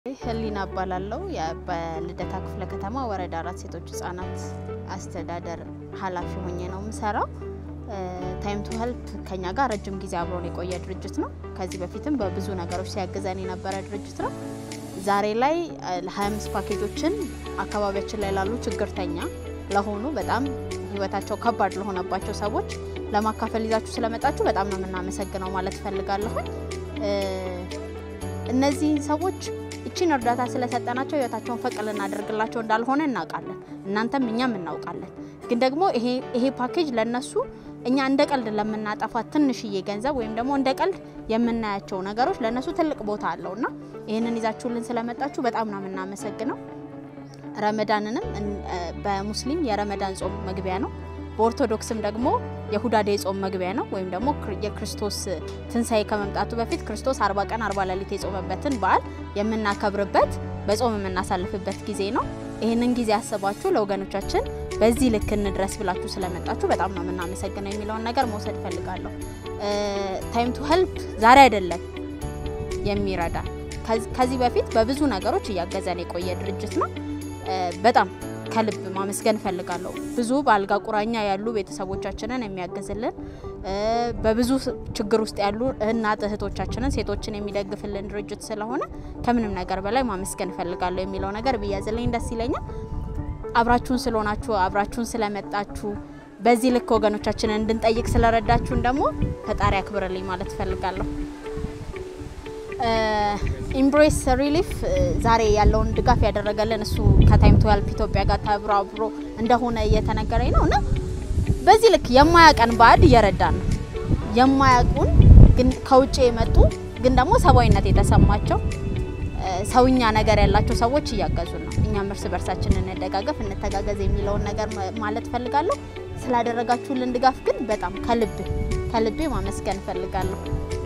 ህሊና እባላለሁ። በልደታ ክፍለ ከተማ ወረዳ አራት ሴቶች ህጻናት አስተዳደር ኃላፊ ሆኜ ነው የምሰራው። ታይም ቱ ሄልፕ ከኛ ጋር ረጅም ጊዜ አብሮን የቆየ ድርጅት ነው። ከዚህ በፊትም በብዙ ነገሮች ሲያግዘን የነበረ ድርጅት ነው። ዛሬ ላይ ለ25 ፓኬጆችን አካባቢያችን ላይ ላሉ ችግርተኛ ለሆኑ በጣም ህይወታቸው ከባድ ለሆነባቸው ሰዎች ለማካፈል ይዛችሁ ስለመጣችሁ በጣም ነው የምናመሰግነው ማለት እፈልጋለሁ። እነዚህ ሰዎች እቺን እርዳታ ስለሰጠናቸው ህይወታቸውን ፈቅ ልናደርግላቸው እንዳልሆነ እናውቃለን። እናንተም እኛም እናውቃለን። ግን ደግሞ ይሄ ፓኬጅ ለነሱ እኛ እንደ ቀልድ ለምናጠፋት ትንሽዬ ገንዘብ ወይም ደግሞ እንደ ቀልድ የምናያቸው ነገሮች ለነሱ ትልቅ ቦታ አለው እና ይህንን ይዛችሁልን ስለመጣችሁ በጣም ነው የምናመሰግነው። ረመዳንንም በሙስሊም የረመዳን ጾም መግቢያ ነው። በኦርቶዶክስም ደግሞ የሁዳዴ ጾም መግቢያ ነው። ወይም ደግሞ የክርስቶስ ትንሣኤ ከመምጣቱ በፊት ክርስቶስ አርባ ቀን አርባ ሌሊት የጾመበትን በዓል የምናከብርበት በጾም የምናሳልፍበት ጊዜ ነው። ይህንን ጊዜ ያስባችሁ ለወገኖቻችን በዚህ ልክ እንድረስ ብላችሁ ስለመጣችሁ በጣም ነው የምናመሰግነው የሚለውን ነገር መውሰድ እፈልጋለሁ። ታይም ቱ ሄልፕ ዛሬ አይደለም የሚረዳ ከዚህ በፊት በብዙ ነገሮች እያገዘን የቆየ ድርጅት ነው። በጣም ከልብ ማመስገን እፈልጋለሁ። ብዙ በአልጋ ቁራኛ ያሉ ቤተሰቦቻችንን የሚያግዝልን በብዙ ችግር ውስጥ ያሉ እናት እህቶቻችንን ሴቶችን የሚደግፍልን ድርጅት ስለሆነ ከምንም ነገር በላይ ማመስገን እፈልጋለሁ የሚለው ነገር ብያዝልኝ ደስ ይለኛል። አብራችሁን ስለሆናችሁ አብራችሁን ስለመጣችሁ በዚህ ልክ ወገኖቻችንን እንድንጠይቅ ስለረዳችሁን ደግሞ ፈጣሪ አክብርልኝ ማለት እፈልጋለሁ። ኢምብሬስ ሪሊፍ ዛሬ ያለውን ድጋፍ ያደረገልን እሱ ከታይም ቱ ሄልፕ ኢትዮጵያ ጋር ተብሮ አብሮ እንደሆነ እየተነገረኝ ነው እና በዚህ ልክ የማያቀን ባዕድ እየረዳን ነው። የማያውቁን ግን ከውጭ የመጡ ግን ደግሞ ሰብአዊነት የተሰማቸው ሰውኛ ነገር ያላቸው ሰዎች እያገዙን ነው። እኛም እርስ በርሳችን እንደጋገፍ፣ እንተጋገዝ የሚለውን ነገር ማለት ፈልጋለሁ። ስላደረጋችሁልን ድጋፍ ግን በጣም ከልቤ ከልቤ ማመስገን እፈልጋለሁ።